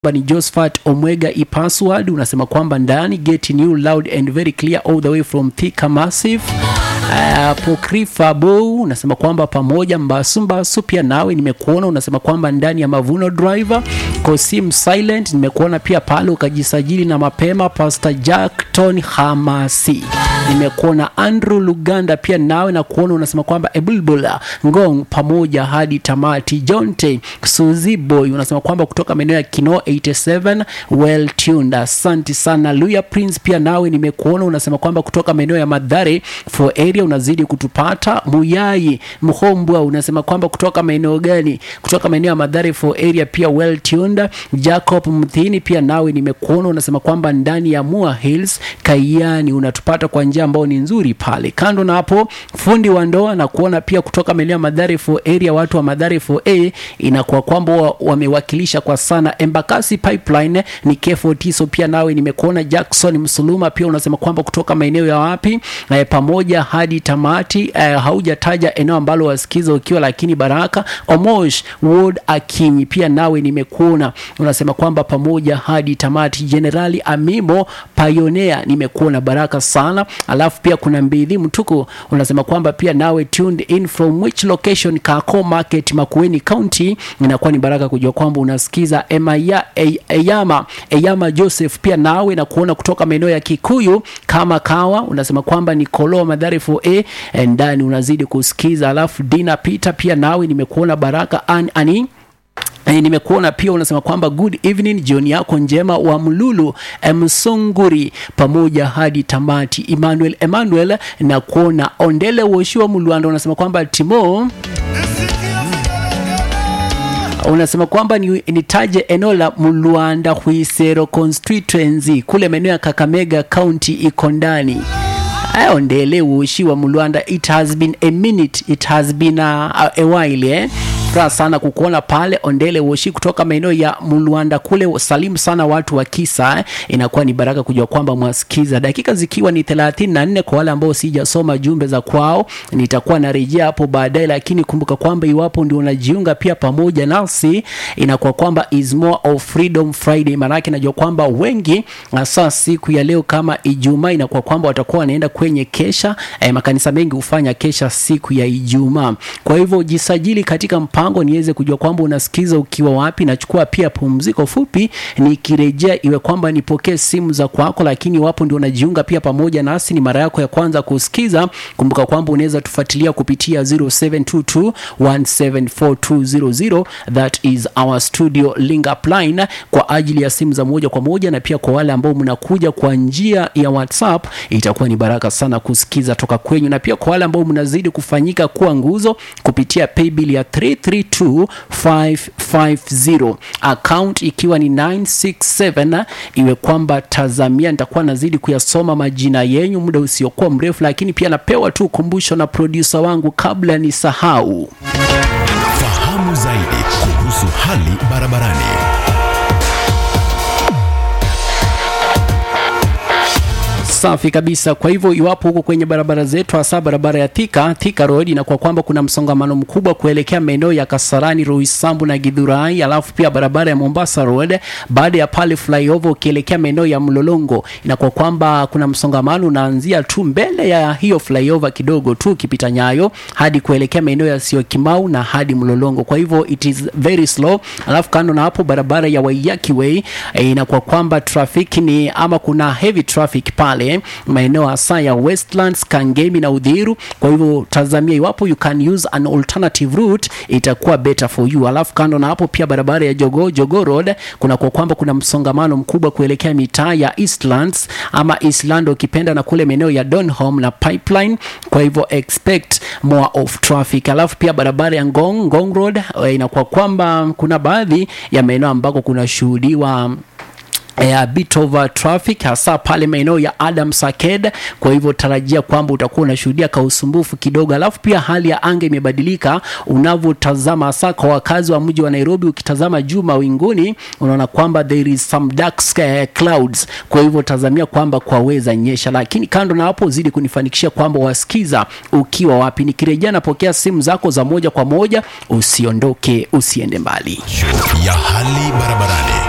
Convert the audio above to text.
ni Josephat Omwega Ipasward unasema kwamba ndani get new loud and very clear all the way from Thika Massive. Uh, Pokrifa Bow unasema kwamba pamoja Mbasu Mbasu pia nawe nimekuona, unasema kwamba ndani ya Mavuno Driver Kosim Silent nimekuona pia pale ukajisajili na mapema. Pastor Jackton Hamasi nimekuona. Andrew Luganda pia nawe na kuona, unasema kwamba Ebulbula Ngong pamoja hadi tamati. Jonte Suzy Boy unasema kwamba kutoka maeneo ya Kino 87 well tuned. Asante sana. Luya Prince pia nawe nimekuona, unasema kwamba kutoka maeneo ya Madhare for area unazidi kutupata. Muyai Mhombwa unasema kwamba kutoka maeneo gani? Kutoka maeneo ya Madhare for area pia well tuned. Jacob Mthini pia nawe nimekuona, unasema kwamba ndani ya Mua Hills Kaiani unatupata kwa njia ambayo ni nzuri pale. Kando na hapo, fundi wa ndoa na kuona pia kutoka maeneo ya Madhare for area, watu wa Madhare for A inakuwa kwamba wa- wamewakilisha kwa sana. Embakasi Pipeline ni K40, so pia nawe nimekuona. Jackson Msuluma pia unasema kwamba kutoka maeneo ya wapi eh, pamoja hadi tamati eh, haujataja eneo ambalo wasikiza ukiwa, lakini Baraka Omosh Ward Akinyi pia nawe nimekuona, unasema kwamba pamoja hadi tamati. Generali Amimo Pioneer nimekuona, baraka sana. Alafu pia kuna Mbidhi Mtuku unasema kwamba pia nawe tuned in from which location? Kako Market Makueni County. Inakuwa ni baraka kujua kwamba unasikiza Emaya E- Eyama Eyama Joseph pia nawe na kuona kutoka maeneo ya Kikuyu kama kawa unasema kwamba ni Koloa Madhari 4A eh, ndani unazidi kusikiza. Alafu Dina Peter pia nawe nimekuona baraka an, ani E, nimekuona pia unasema kwamba good evening, jioni yako njema wa Mlulu eh, Msunguri pamoja hadi tamati. Emmanuel Emmanuel na kuona Ondele Woshiwa Mlwanda unasema kwamba Timo unasema kwamba ni, nitaje eneo la Mlwanda Huisero constituency kule maeneo ya Kakamega County iko ndani Aya, Ondele Woshiwa Mlwanda, it has been a minute, it has been a, a while eh? Furaha sana kukuona pale Ondele Woshi kutoka maeneo ya Mlwanda kule. Salimu sana watu wa Kisa eh? Inakuwa ni baraka kujua kwamba mwasikiza. Dakika zikiwa ni 34 kwa wale ambao sijasoma jumbe za kwao, nitakuwa narejea hapo baadaye, lakini kumbuka kwamba iwapo ndio unajiunga pia pamoja nasi, inakuwa kwamba is more of Freedom Friday. Maanake najua kwamba wengi hasa siku ya leo kama Ijumaa inakuwa kwamba watakuwa wanaenda kwenye kesha eh, makanisa mengi hufanya kesha siku ya Ijumaa. Kwa hivyo jisajili katika mpango niweze kujua kwamba unasikiza ukiwa wapi. Nachukua pia pumziko fupi, nikirejea iwe kwamba nipokee simu za kwako, lakini iwapo ndio unajiunga pia pamoja nasi, ni mara yako ya kwanza kusikiza, kumbuka kwamba unaweza tufuatilia kupitia 0722174200 that is our studio link up line kwa ajili ya simu za moja kwa moja, na pia kwa wale ambao mnakuja kwa njia ya WhatsApp itakuwa ni baraka sana kusikiza toka kwenyu, na pia kwa wale ambao mnazidi kufanyika kuwa nguzo kupitia paybill ya 332550 account ikiwa ni 967 iwe kwamba tazamia, nitakuwa nazidi kuyasoma majina yenyu muda usiokuwa mrefu, lakini pia napewa tu ukumbusho na producer wangu kabla nisahau. Fahamu zaidi kuhusu hali barabarani. Safi kabisa. Kwa hivyo iwapo huko kwenye barabara zetu, hasa barabara ya Thika Thika Road, inakuwa kwamba kuna msongamano mkubwa kuelekea maeneo ya Kasarani, Roysambu na Githurai, alafu pia barabara ya Mombasa Road, baada ya pale flyover ukielekea maeneo ya Mlolongo, inakuwa kwamba kuna msongamano unaanzia tu mbele ya hiyo flyover kidogo tu ukipita Nyayo hadi kuelekea maeneo ya Syokimau na hadi Mlolongo. Kwa hivyo it is very slow. Alafu kando na hapo barabara ya Waiyaki Way eh, inakuwa kwamba traffic ni ama kuna heavy traffic pale maeneo hasa ya Westlands, Kangemi na Udhiru. Kwa hivyo tazamia iwapo you can use an alternative route itakuwa better for you. Alafu kando na hapo pia barabara ya Jogo Jogo Road kuna kwa kwamba kuna msongamano mkubwa kuelekea mitaa ya Eastlands ama Eastland ukipenda na kule maeneo ya Donholm na Pipeline. Kwa hivyo expect more of traffic. Alafu pia barabara ya Ngong Ngong Road eh, inakuwa kwamba kuna baadhi ya maeneo ambako kunashuhudiwa eh, a bit of uh, traffic hasa pale maeneo ya Adams Arcade. Kwa hivyo tarajia kwamba utakuwa unashuhudia ka usumbufu kidogo. Alafu pia hali ya anga imebadilika unavyotazama, hasa kwa wakazi wa mji wa Nairobi. Ukitazama juu mawinguni, unaona kwamba there is some dark sky clouds. Kwa hivyo tazamia kwamba kwaweza nyesha, lakini kando na hapo, zidi kunifanikishia kwamba wasikiza ukiwa wapi. Nikirejea napokea simu zako za moja kwa moja, usiondoke, usiende mbali. ya hali barabarani.